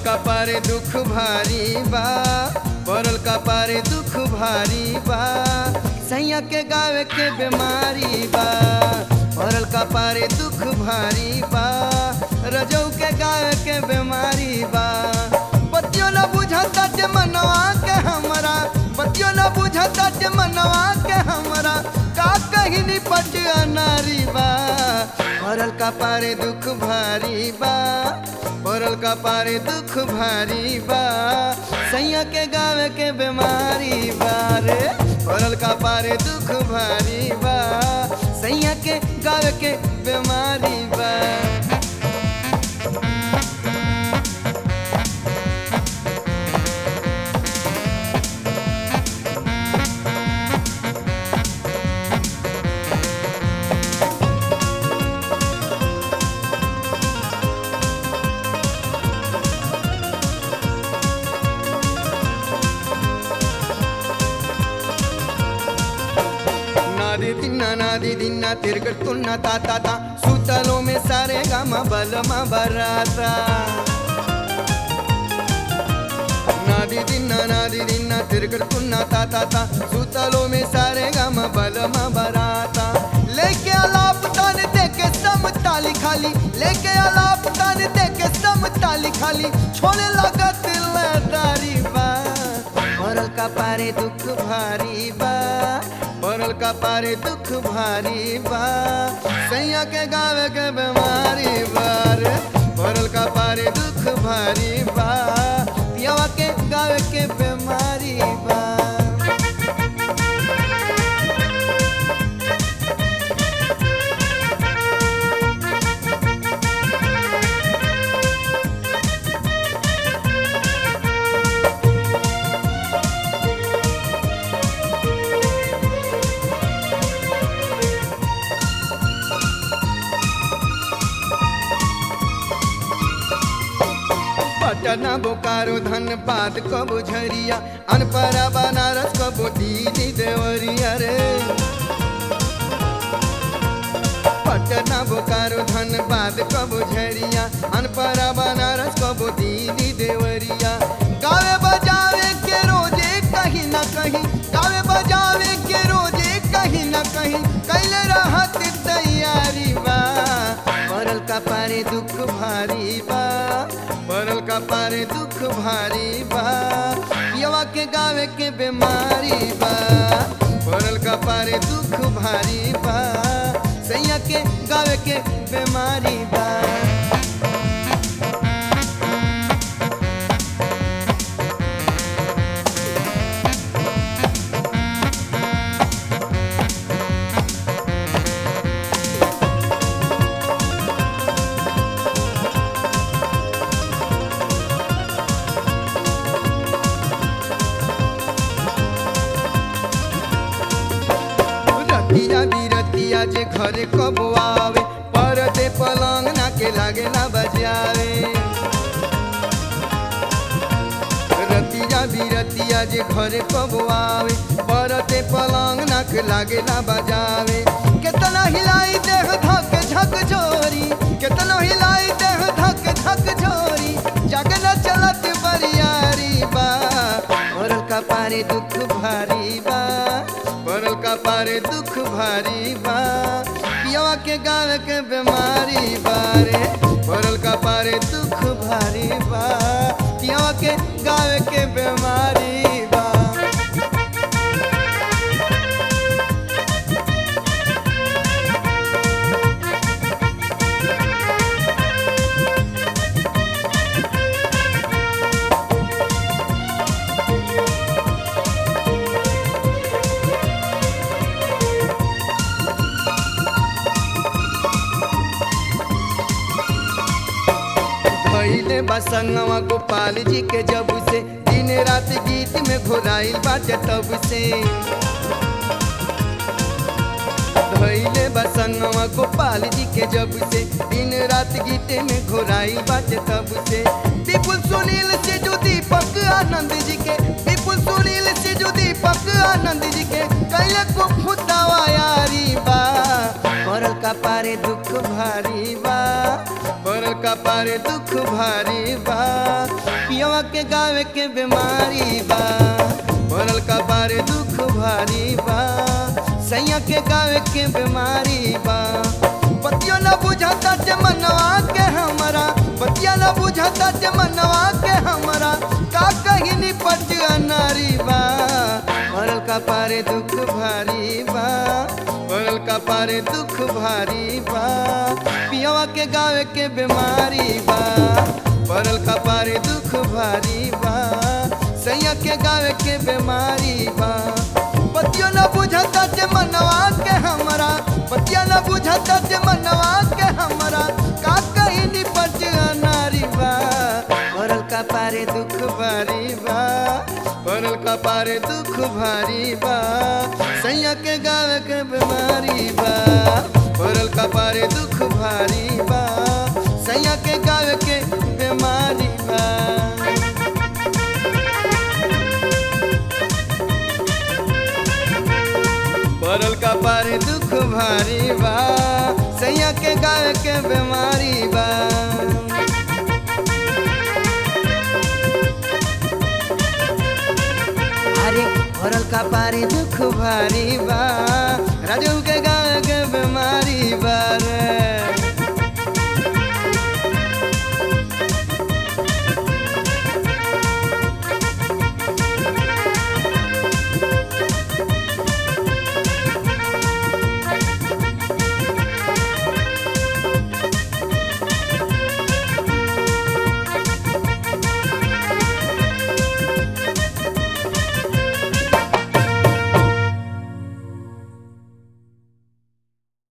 कपारे दुख भारी बा पड़ल कपारे दुख भारी बा सैया के गावे के बीमारी बा पड़ल कपारे दुख भारी बा रजौ के गावे के बीमारी बा बतियो न बुझता जे मनवा के हमरा बतियो न बुझता जे मनवा के हमरा का कहीं निपट अनारी बा पड़ल कपारे दुख भारी बा पड़ल कपारे दुख भारी बा सैया के गावे के बीमारी बा रे पड़ल कपारे दुख भारी बा सैया के गावे के बीमारी बा నాది తిన్నా నాది తిన్నా తిరుగుతున్న తాత తా సూతలో మే సారే గమ బలమ బరాత నాది తిన్నా నాది తిన్నా తిరుగుతున్న తాత తా సూతలో మే సారే గమ బలమ బరాత लेके आलाप तान दे के सम ताली खाली लेके आलाप तान दे के सम ताली खाली छोड़े लगा दिलदारी बा पड़ल का पारे दुख भारी बा पड़ल का पारे दुख भारी बा सैया के गावे के बीमारी बार पड़ल का पारे दुख भारी बा पियावा के गावे के बीमारी बा पटना बोकारो धनबाद कबो झरिया अनपरा बनारस कबो दीदी देवरिया रे पटना बोकारो धनबाद कबो झरिया अनपरा बनारस कबो दीदी देवरिया गावे बजावे के रोजे कहीं ना कहीं गावे बजावे के रोजे कहीं ना कहीं कैले रहत तैयारी बा पड़ल का पारे दुख भारी बा पड़ल का पारे दुख भारी बा पियवा के गावे के बीमारी बा पड़ल का पारे दुख भारी बा सैया के गावे के बीमारी बा रतिया बिरतिया जे घरे कब आवे परदे पलंग ना के लागे ना बजावे रतिया बिरतिया जे घरे कब आवे परदे पलंग ना के लागे ना बजावे केतना हिलाई देह धक झक जोरी केतना हिलाई देह धक झक जोरी जगन चलत बरियारी बा पड़ल का पारे दुख भारी बा पड़ल का पारे दुख भारी बा पियवा के गावे के बीमारी बारे पड़ल का पारे दुख भारी बा पियवा के गावे के बीमारी बा भैले बसंगवा गोपाल जी के जब से दिन रात गीत में घोराइल बाटे तब से भैले बसंगवा गोपाल जी के जब से दिन रात गीत में घोराइल बाटे तब से विपुल सुनील से जो दीपक आनंद जी के विपुल सुनील से जो दीपक आनंद जी के कैले को फुतावा यारी बा पड़ल का पारे दुख भारी बा पड़ल का पारे दुख भारी बा पियवा के गावे के बीमारी बा पड़ल का पारे दुख भारी बा सैया के गावे के बीमारी बा बतियो न बुझाता जे मनवा के हमरा बतिया न बुझाता जे मनवा के हमरा का कहीं निपट नारी बा पड़ल का पारे दुख भारी बा पड़ल का पारे दुख भारी बा पियवा के गावे के बीमारी बा पड़ल का पारे दुख भारी बा सैया के गावे के बीमारी बा बतियो न बुझता जे मनवा के हमरा बतिया न बुझता जे मनवा के हमरा का कहीं निपट नारी बा पड़ल का पारे दुख भारी बा पड़ल का पारे दुख भारी बा सैया के गावे के बीमारी बा पड़ल का पारे दुख भारी बा सैया के गावे के बीमारी बा पड़ल का पारे दुख भारी बा सैया के गावे के बीमारी बा अरे पड़ल का पारे दुख भारी बा राजू के